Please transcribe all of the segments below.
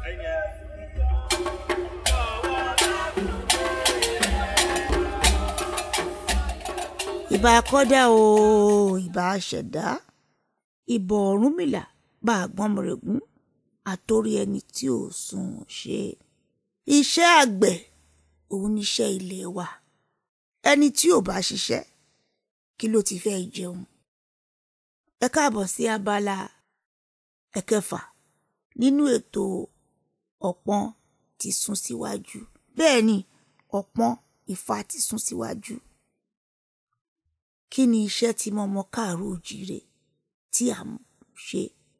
ìbà kọ́dà o ìbà ṣẹ̀dá ìbà Ọ̀rúnmìlà bá àgbọ̀nmọ̀rẹ̀gún àtòrí ẹni tí ò sùn ṣe. iṣẹ́ àgbẹ̀ òun níṣẹ́ ilé wa ẹni tí ò bá ṣiṣẹ́ kí ló ti fẹ́ jẹun. ẹ káàbọ̀ sí abala ẹ̀kẹfà nínú ètò ọ̀pọ̀n ti sún síwájú bẹ́ẹ̀ ni ọ̀pọ̀n Ifá ti sún síwájú. kí ni iṣẹ́ tí mọ́mọ́ káàró òjìrè tí à ń ṣe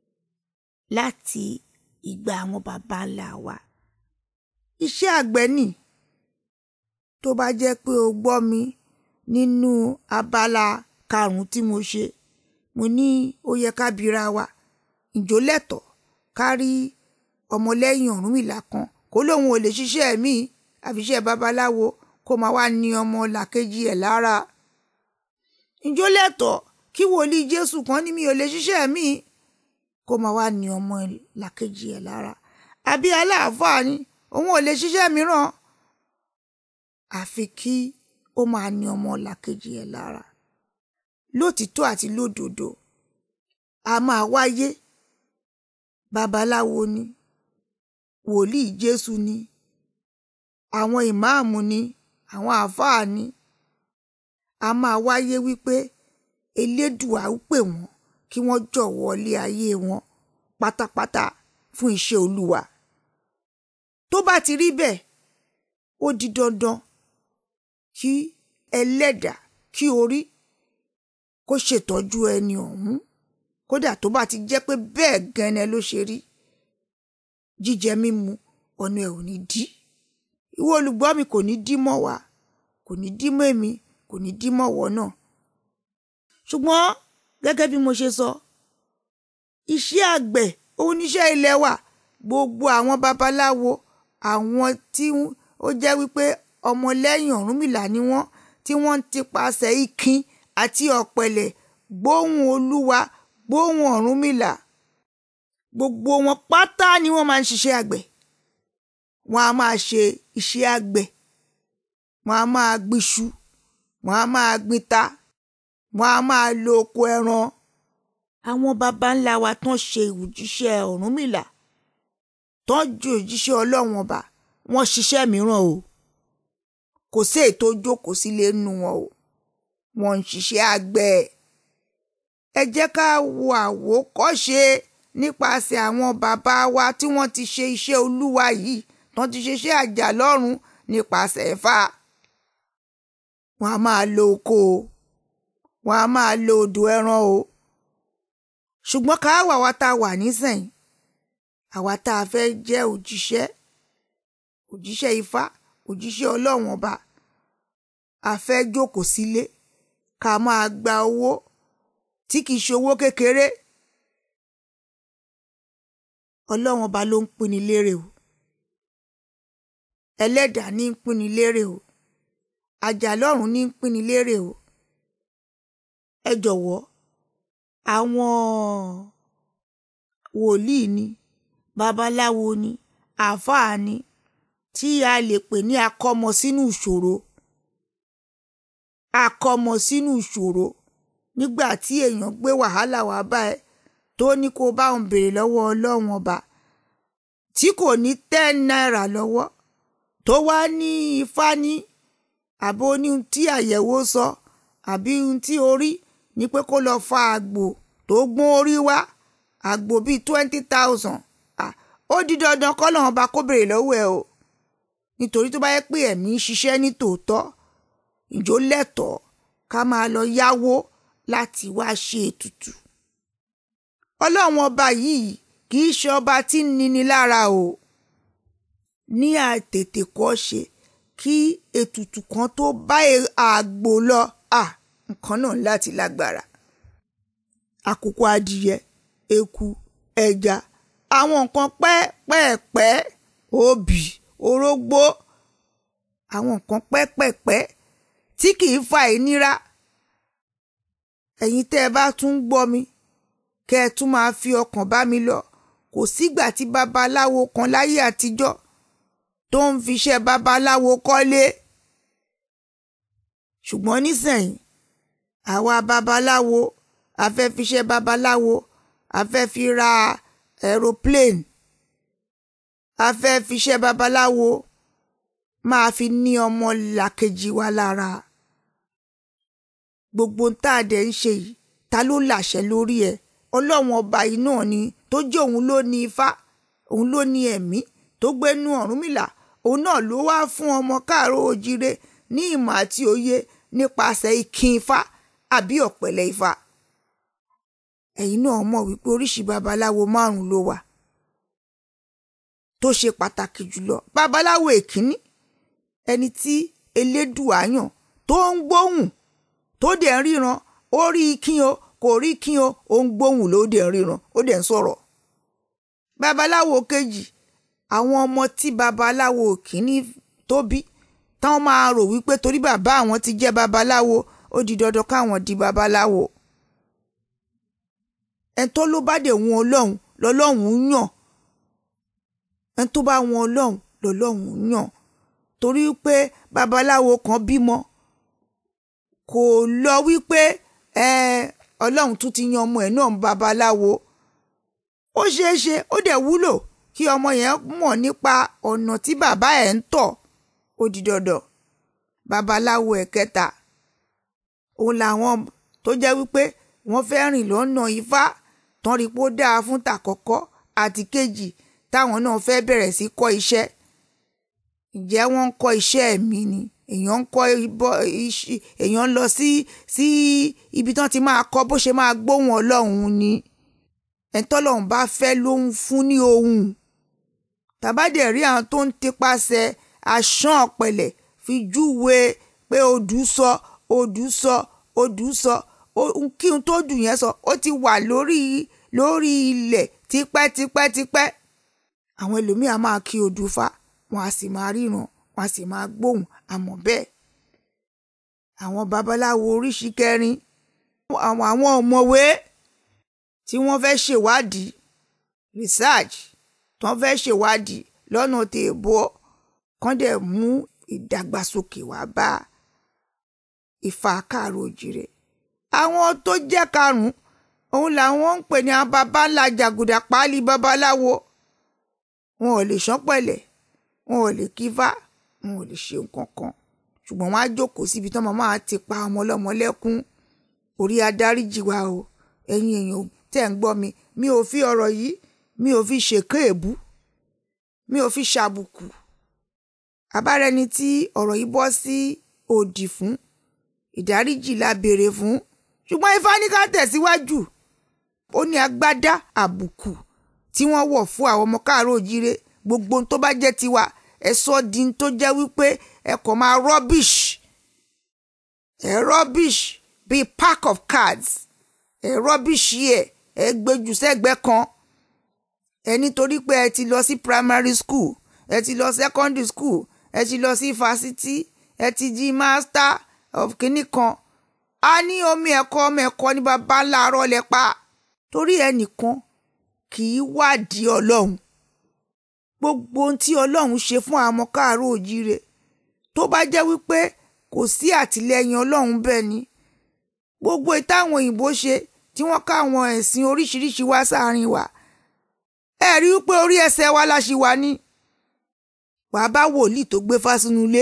láti ìgbà àwọn baba ńlá wa. iṣẹ́ àgbẹ̀ nì tó bá jẹ́ pé o gbọ́ mi nínú abala karùn-ún tí mo ṣe mo ní ó yẹ ká bira wa ǹjọ́ lẹ́tọ̀ọ́ ká rí ọmọlẹ́yìn Ọ̀rúnmìlà kan kó lóun ò lè ṣiṣẹ́ mi àfiṣẹ́ babaláwo kó máa wá ní ọmọ làkejì ẹ̀ lára ǹjọ́ lẹ́tọ̀ọ́ kí wòlíì Jésù kan ní mi ò lè ṣiṣẹ́ mi kó máa wá ní ọmọ làkejì ẹ̀ lára àbí aláàfáà ni òun ò lè ṣiṣẹ́ mìíràn àfi kí ó máa ní ọmọ làkejì ẹ̀ lára lótìtọ́ àti lódodo a máa wáyé babaláwo ni wòlíì Jésù ni àwọn ìmáàmù ni àwọn àáfàá ni a máa wáyé wípé elédùà ó pè wọ́n kí wọ́n jọ̀wọ́ lé ayé wọn pátápátá fún iṣẹ́ olúwa tó bá ti rí bẹ́ẹ̀ ó di dandan kí ẹlẹ́dà kí orí kó ṣètọ́jú ẹni ọ̀hún kódà tó bá ti jẹ́ pé bẹ́ẹ̀ gẹ́nẹ́ ló ṣe rí jíjẹ mímu ọ̀nà ẹ̀ ò ní dí ìwọ olùgbọ́ mi kò ní dí mọ́ wa kò ní dí mọ́ èmi kò ní dí mọ́ wọ́ náà ṣùgbọ́n gẹ́gẹ́ bí mo ṣe sọ iṣẹ́ àgbẹ̀ òun níṣẹ́ ilẹ̀ wa gbogbo àwọn babaláwo àwọn tí ó jẹ́ wípé ọmọlẹ́yìn Ọ̀rúnmìlà ni wọ́n tí wọ́n ti pasẹ̀ ikin àti ọ̀pẹ̀lẹ̀ gbóhùn olúwa gbóhùn Ọ̀rúnmìlà gbogbo wọn pátá ni wọ́n máa ń ṣiṣẹ́ àgbẹ̀ wọ́n á máa ṣe iṣẹ́ àgbẹ̀ wọ́n á máa gbìṣu wọ́n á máa gbìta wọ́n á máa lo oko ẹran àwọn baba ńlá wa tán ṣe òjíṣẹ́ Ọ̀rúnmìlà tán ju òjíṣẹ́ Ọlọ́run ọba wọ́n ṣiṣẹ́ mìíràn o kò sí ètò jókòó sílé nínú wọn o wọ́n ń ṣiṣẹ́ àgbẹ̀ ẹ jẹ́ ká wo àwòkọ́ṣe nípasẹ̀ àwọn bàbá wa tí wọ́n ti ṣe iṣẹ́ olúwa yìí tán ti ṣe iṣẹ́ àjà lọ́run nípasẹ̀ Ifá wọ́n á máa lo oko o wọ́n á máa lo odò ẹran o ṣùgbọ́n ká wà wá tá a wà nísìnyí àwa tá a fẹ́ jẹ́ òjíṣẹ́ òjíṣẹ́ Ifá òjíṣẹ́ Ọlọ́run ọba a fẹ́ jókòó sílé ká máa gba owó tí kìí ṣe owó kékeré Ọlọ́run ọba ló ń pinni lérè o ẹlẹ́dàá ní ń pinni lérè o àjàlọ́run ní ń pinni lérè o ẹ jọ̀wọ́ àwọn wòlíì ni babaláwo ni àáfàá ni tí a lè pè ní akọ́mọ sínú ìṣòro akọ́mọ sínú ìṣòro nígbà tí èèyàn gbé wàhálà wá bá ẹ tó ní kó bá òun béèrè lọ́wọ́ ọlọ́run ọba tí kò ní ten náírà lọ́wọ́ tó wá ní ifá ní àbó ní ohun tí àyẹ̀wò sọ àbí ohun tí orí ní pé kó lọ fa àgbò tó gbọ́n orí wá àgbò bíi twenty thousand ó di dandan kọ́lọ́run ọba kó béèrè lọ́wọ́ ẹ o nítorí tó bá yẹ pé ẹ̀mí ń ṣiṣẹ́ ní tòótọ́ ìjó lẹ́tọ̀ọ́ ká máa lọ yáwó láti wá ṣe ètùtù ọlọ́run ọba yìí kì í ṣe ọba tí ń nini lára o ní àtètè kọ́ ṣe kí ètùtù kan tó bá àgbò lọ nǹkan náà láti lágbára àkókò adìyẹ eku ẹja àwọn nǹkan pẹ́ẹ́pẹ́ẹ́pẹ́ obì orógbó àwọn nǹkan pẹ́ẹ́pẹ́ẹ́pẹ́ tí kì í fa ìnira ẹ̀yin tẹ́ ẹ bá tún ń gbọ́ mi kẹ́ ẹ tún máa fi ọkàn bá mi lọ kò sígbà tí babaláwo kan láyé àtijọ́ tó ń fiṣẹ́ babaláwo kọ́lé ṣùgbọ́n nísìnyí àwa babaláwo a fẹ́ fiṣẹ́ babaláwo a fẹ́ fi ra aeroplane a fẹ́ fiṣẹ́ babaláwo máa fi ní ọmọ làkejì wa lára gbogbo tá a dẹ̀ ń ṣe yìí ta ló làṣẹ lórí ẹ̀ ọlọ́run ọba yìí náà ni tó jẹ́ òun ló ní ifá òun ló ní ẹ̀mí tó gbénú Ọ̀rúnmìlà òun náà ló wá fún ọmọ káàró òjire ní ìmọ̀ àti òye nípasẹ̀ ìkin ifá àbí ọ̀pẹ̀lẹ̀ ifá ẹ̀yin náà mọ̀ wípé oríṣi babaláwo márùn-ún ló wà tó ṣe pàtàkì jùlọ babaláwo èkíní ẹni tí elédùà yàn tó ń gbóhùn tó dẹ̀ ń ríran ó rí kín o kò rí kín o ó ń gbóhùn ló dẹ̀ ń ríran ó dẹ̀ ń sọ̀rọ̀ babaláwo kejì àwọn ọmọ tí babaláwo kìíní tó bí táwọn máa rò wípé torí bàbá àwọn ti jẹ́ babaláwo ó di dandan káwọn di babaláwo ẹni tó ló bá dé wọn ọlọ́run lọ́lọ́run yàn ẹni tó bá wọn ọlọ́run lọ́lọ́run yàn torí pé babaláwo kan bímọ kò lọ wípé ọlọ́run tún ti yan ọmọ ẹ̀ náà babaláwo ó ṣeé ṣe ó dẹ̀ wúlò kí ọmọ yẹn mọ̀ nípa ọ̀nà tí bàbá ẹ̀ ń tọ̀ ó di dandan babaláwo ẹ̀kẹta òun làwọn tó jẹ́ wípé wọ́n fẹ́ rìn lọ́nà ifá tán rí pé ó dáa fún tàkọ́kọ́ àti kejì táwọn náà fẹ́ bẹ̀rẹ̀ sí kọ́ iṣẹ́ ǹjẹ́ wọ́n ń kọ́ iṣẹ́ ẹ̀mí ni èèyàn ń kọ́ èèyàn ń lọ sí sí ibi tán ti máa kọ́ bó ṣe máa gbóhùn ọlọ́run ni ẹ̀ńtọ́lọ́run bá fẹ́ ló ń fún ní ohùn tàbádẹ̀ rí àwọn tó ń tipasẹ̀ àṣàn ọ̀pẹ̀lẹ̀ fi júwe pé odù sọ odù sọ odù sọ kí n tó dùn yẹn sọ ó ti wà lórí lórí ilẹ̀ tipẹ́tipẹ́tipẹ́ àwọn ẹlòmíà máa kí odù fa wọn a sì máa ríran wọn a sì máa gbóhùn àmọ́ bẹ́ẹ̀ àwọn babaláwo oríṣi kẹrin àwọn àwọn ọ̀mọ̀wé tí wọ́n fẹ́ ṣèwádìí research tí wọ́n fẹ́ ṣèwádìí lọ́nà tèèbó kán dẹ̀ mú ìdàgbàsókè wá bá Ifá káàró òjìrè àwọn tó jẹ́ karùn-ún òun làwọn ń pè ní àwọn baba ńlá jàgùdà páálí babaláwo wọn ò lè ṣánpẹ̀lẹ̀ wọn ò lè kífá wọn ò lè ṣe nǹkan kan ṣùgbọ́n wọn á jókòó síbi tí wọ́n máa ti pa ọmọ ọlọ́mọ lẹ́kún orí adáríjì wa o ẹ̀yin èèyàn tẹ́ ń gbọ́ mi mi ò fi ọ̀rọ̀ yìí mi ò fi ṣèké èbú mi ò fi ṣàbùkù abárẹni tí ọ̀rọ̀ yìí bọ́ sí òdì fún ìdáríjì la béèrè fún ṣùgbọ́n ifá ní ká tẹ̀síwájú ó ní agbádá àbùkù tí wọ́n wọ̀ fún àwọn ọmọ káàárọ̀ òjíire gbogbo tó bá jẹ́ tiwa ẹ sọ di tó jẹ́ wípé ẹ kàn máa rubbish ẹ rubbish bíi pack of cards ẹ rubbish yẹ ẹ gbẹjù sẹ́gbẹ́ kan ẹ nítorí pé ẹ ti lọ sí primary school ẹ ti lọ secondary school ẹ ti lọ sí fásitì ẹ ti di master of kinní kan a ní omi ẹ̀kọ́ ọmọ ẹ̀kọ́ ní baba ńlá arọ́ lẹ pa torí ẹnìkan kì í wádìí ọlọ́run gbogbo ohun tí ọlọ́run ṣe fún àwọn ọmọ káàárọ̀ òjíire tó bá jẹ́ wípé kò sí àtìlẹ́yìn ọlọ́run bẹ́ẹ̀ ni gbogbo ìtàwọn òyìnbó ṣe tí wọ́n ká àwọn ẹ̀sìn oríṣiríṣi wá sáàrin wa ẹ rí wípé orí ẹsẹ̀ wa la ṣì wà ní wàá bá wòlíì tó gbé fásínú ilé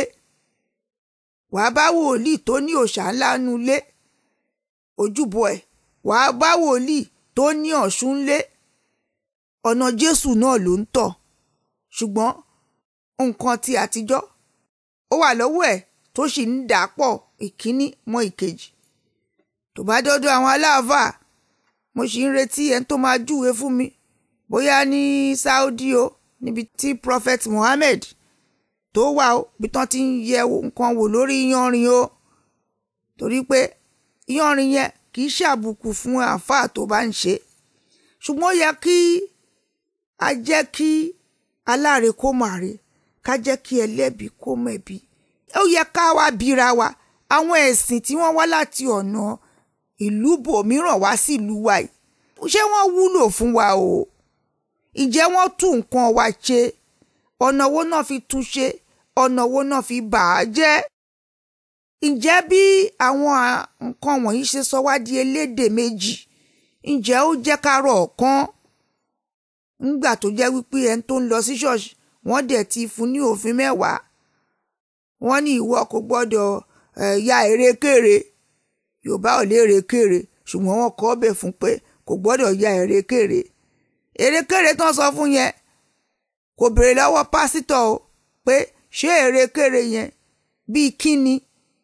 wàá bá wòlíì tó ní òòṣà ńlá nu ilé ojúbọ ẹ̀ wàá bá wòlíì tó ní ọ̀ṣun ńlé ọ̀nà jésù náà ló ń tọ̀ ṣùgbọ́n nǹkan ti àtijọ́ ó wà lọ́wọ́ ẹ̀ tó sì ń dà pọ̀ ìkíní mọ́ ìkejì tó bá dọ́dọ̀ àwọn aláàfáà mo sì ń retí ẹni tó máa júwe fún mi bóyá ní Saudi o níbi tí Prophet Muhammad tó wà ó bí tán ti ń yẹ nǹkan wò lórí iyanrìn o torí pé iyanrìn yẹn kì í ṣàbùkù fún àáfàá tó bá ń ṣe ṣùgbọ́n ó yẹ kí a jẹ́ kí aláre kó màre ká jẹ́ kí ẹlẹ́bi kó mẹ̀bi ó yẹ ká wá bíra wa àwọn ẹ̀sìn tí wọ́n wá láti ọ̀nà ìlú bòmíràn wá sí ìlú wa yìí ṣé wọ́n wúlò fún wa o ǹjẹ́ wọ́n tún nǹkan wa ṣe ọ̀nà wo náà fi tún ṣe ọ̀nà wo náà fi bà á jẹ́ ǹjẹ́ bí àwọn nǹkan wọ̀nyí ṣe sọ wá di elédè méjì ǹjẹ́ ó jẹ́ ká rọ̀ ọ̀kan ńgbà tó jẹ́ wípé ẹni tó ń lọ sí ṣọ́ọ̀ṣì wọ́n dẹ̀ ti fún ní òfin mẹ́wàá wọ́n ní ìwọ kò gbọ́dọ̀ ya erékèrè yorùbá ò lè erékèrè ṣùgbọ́n wọ́n kọ́ ọbẹ̀ fún pé kò gbọ́dọ̀ ya erékèrè erékèrè tán sọ fún yẹn kò béèrè lọ́wọ́ pásítọ̀ o pé ṣé erékèrè yẹn bíi kíni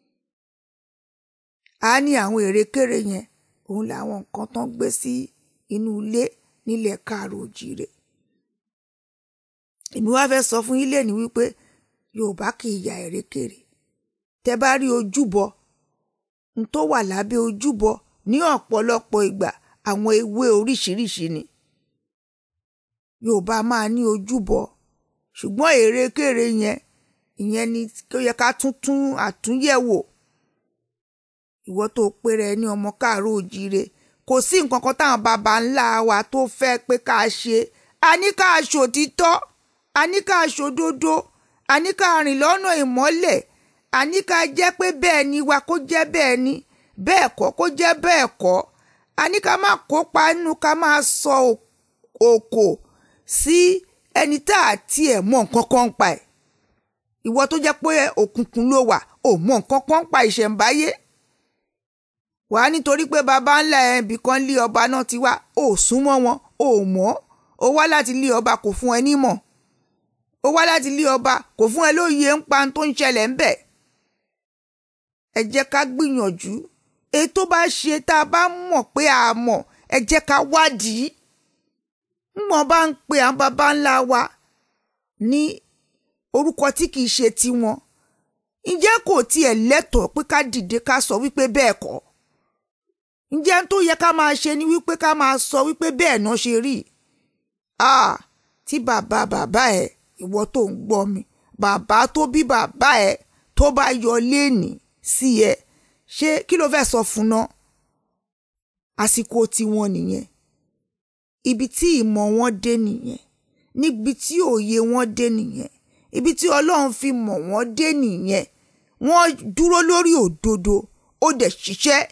a ní àwọn erékèrè yẹn òun làwọn nǹkan tán gbé sí inú ilé nílẹ̀ káàró òjìrè èmi wá fẹ́ sọ fún yín lẹ́ni wípé yorùbá kì í ya erékèrè tẹ bá rí ojúbọ n tó wà lábẹ́ ojúbọ ní ọ̀pọ̀lọpọ̀ ìgbà àwọn ewé oríṣiríṣi ni yorùbá máa ní ojúbọ ṣùgbọ́n erékèrè yẹn ìyẹn ni tó yẹ ká tún tún àtúnyẹ̀wò ìwọ tó péré ní ọmọ káàárọ̀ òjíire kò sí nǹkan kan táwọn baba ńlá wa tó fẹ́ pé ká ṣe a ní ká ṣòtítọ́ a ní ká ṣòdodo a ní ká rìn lọ́nà ìmọ́lẹ̀ a ní ká jẹ́ pé bẹ́ẹ̀ ni wa kó jẹ́ bẹ́ẹ̀ ni bẹ́ẹ̀ kọ́ kó jẹ́ bẹ́ẹ̀ kọ́ a ní ká má kópa nínú ká máa sọ òkò sí ẹni tá a tiẹ̀ mọ̀ nǹkan kan pa ẹ̀ ìwọ tó jẹ́ pé òkùnkùn ló wà ò mọ̀ nǹkan kan pa ìṣẹ̀ǹbáyé wàá nítorí pé baba ńlá ẹ̀ ibì kan lé ọba náà ti wá ò súnmọ́ wọn ò mọ̀ ó wá láti lé ọba kò fún ẹ nímọ̀ ó wá láti lé ọba kò fún ẹ lóye ń pa tó ń ṣẹlẹ̀ ń bẹ̀ ẹ jẹ́ ká gbìyànjú èyí tó bá ṣe tá a bá mọ̀ pé a mọ̀ ẹ jẹ́ ká wádìí ńgbọ́n bá ń pe àwọn baba ńlá wa ní orúkọ tí kìí ṣe tiwọn ǹjẹ́ kò tiẹ̀ lẹ́tọ̀ọ́ pé ká dìde ká sọ wípé bẹ́ẹ̀ kọ́ ǹjẹ́ tó yẹ ká máa ṣe ni wípé ká máa sọ wípé bẹ́ẹ̀ náà ṣe rí ah tí bàbá bàbá ẹ ìwọ tó ń gbọ́ mi bàbá tó bí bàbá ẹ tó bá yọ léènì sí ẹ ṣé kí ló fẹ́ sọ fún náà àsìkò tiwọn nìyẹn ibi tí ìmọ̀ wọn dé nìyẹn níbi tí òye wọn dé nìyẹn ibi tí ọlọ́run fi mọ̀ wọ́n dé nìyẹn wọ́n dúró lórí òdodo ó dẹ̀ ṣiṣẹ́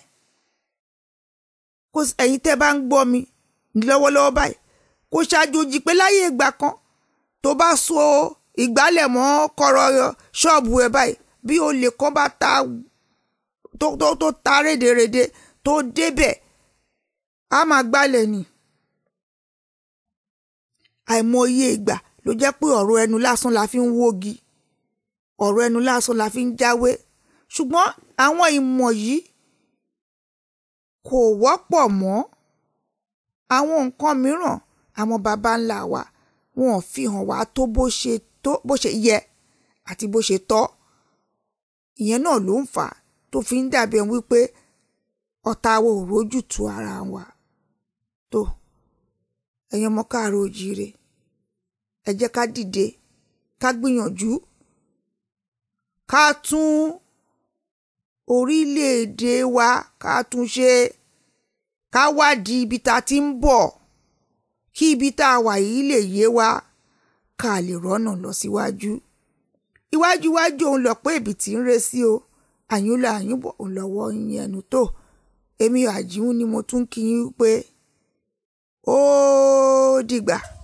kó ẹ̀yin tẹ́ bá ń gbọ́ mi lọ́wọ́lọ́wọ́ báyìí kò ṣàjòjì pé láyé ìgbà kan tó bá so ìgbálẹ̀ mọ́ kọ̀rọ̀ ṣọ́ọ̀bù ẹ̀ báyìí bí olè kan bá ta tó tó tó ta rédèrèdè tó débẹ̀ á máa gbálẹ̀ ni àìmọye ìgbà ló jẹ́ pé ọ̀rọ̀ ẹnu lásán la fi ń wógi ọ̀rọ̀ ẹnu lásán la fi ń jáwé ṣùgbọ́n àwọn ìmọ̀ yìí kò wọ́pọ̀ mọ́ àwọn nǹkan mìíràn àwọn baba ńlá wa wọn ò fi hàn wá tó bó ṣe tó bó ṣe yẹ àti bó ṣe tọ́ ìyẹn náà ló ń fà á tó fi ń dàbí ẹni wípé ọ̀tá wa ò rójú tu ara wa tó ẹ̀yin ọmọ káàárọ̀ oòjíire ẹ jẹ́ ká dìde ká gbìyànjú ká tún orílẹ̀-èdè wa ká tún ṣe ká wádìí ibi tá a ti ń bọ̀ kí ibi tá a wà yìí lè yé wa ká lè rọ́nà lọ síwájú iwájú iwájú òun lọ pé ibi tí ń re sí o àyúnlọ àyúnbọ̀ òun lọ́wọ́ yín ẹnu tó èmi àjíhun ni mo tún kí yín pé ó dìgbà.